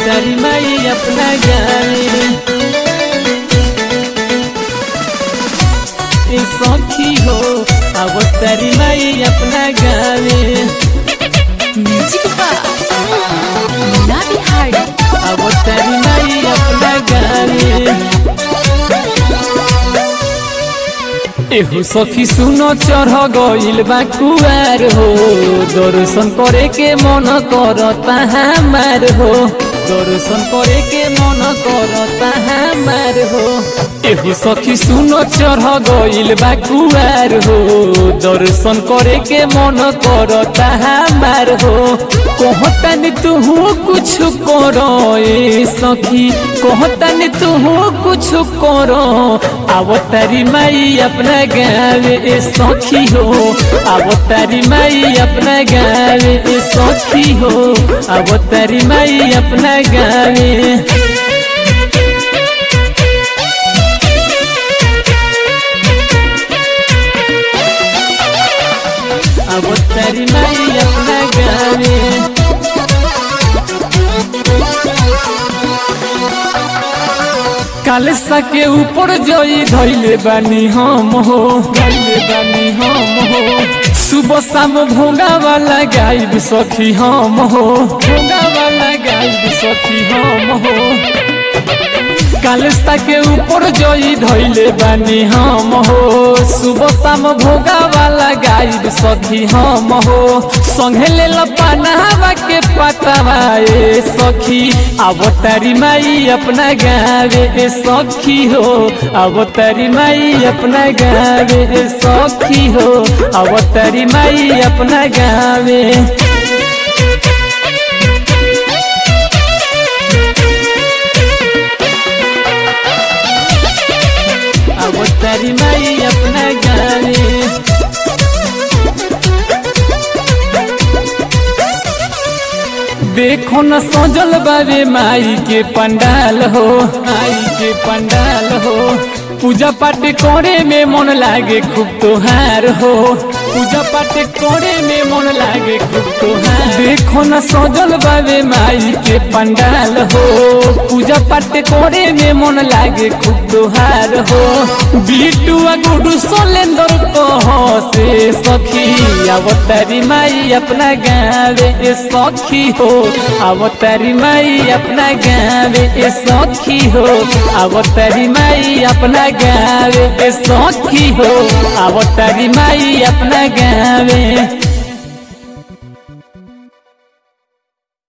तारी माई अपना गावे ए सखी हो अब तारी माई अपना गावे म्यूजिक बा मुन्ना बिहारी अब तारी माई अपना गावे एहू सखी सुनो चढ़ गइल बा कुआर हो दर्शन करे के मन करता हमार हो दर्शन करे के मन करता हमार हो एहू सखी सुनो चढ़ गइल बा कुआर हो दर्शन करे के मन करता हमार हो कहतन तू कुछ करो ए सखी कहतन तू कुछ करो अब तारी माई अपना गावे ए सखी हो अब तारी माई अपना गावे ए सखी हो अब तारी माई अपना गावे अब तारी माई अपना गावे कालसा के ऊपर जई धैले बानी हम हो धैले बानी हम हो सुबह शाम भोगा वाला गायब सखी हम हो भोगा वाला गायब सखी हम हो कालसा के ऊपर जई धैले बानी हम हो सुबह शाम भोगा वाला गायब सखी हम हो संगे ले पनावा के पतवा ए सखी अब तारी माई अपना गावे ए सखी हो अब तारी माई अपना गावे ए सखी हो अब तारी माई अपना गावे अब तारी माई अपना गावे देखो न सजल बाबे माई के पंडाल हो माई के पंडाल हो पूजा पाठ करे में मन लागे खूब तोहार हो पूजा पाठ करे में मन लागे खूब तोहार देखो न सजल बाबे माई के पंडाल हो पूजा पाठ करे में मन लागे खूब तोहार हो बिटुआ गुडू सोलेंदर कह से सखी अब तारी माई अपना गावे ए सखी हो अब तारी माई अपना गावे ए सखी हो अब तारी माई अपना गावे ए सखी हो अब तारी माई अपना गावे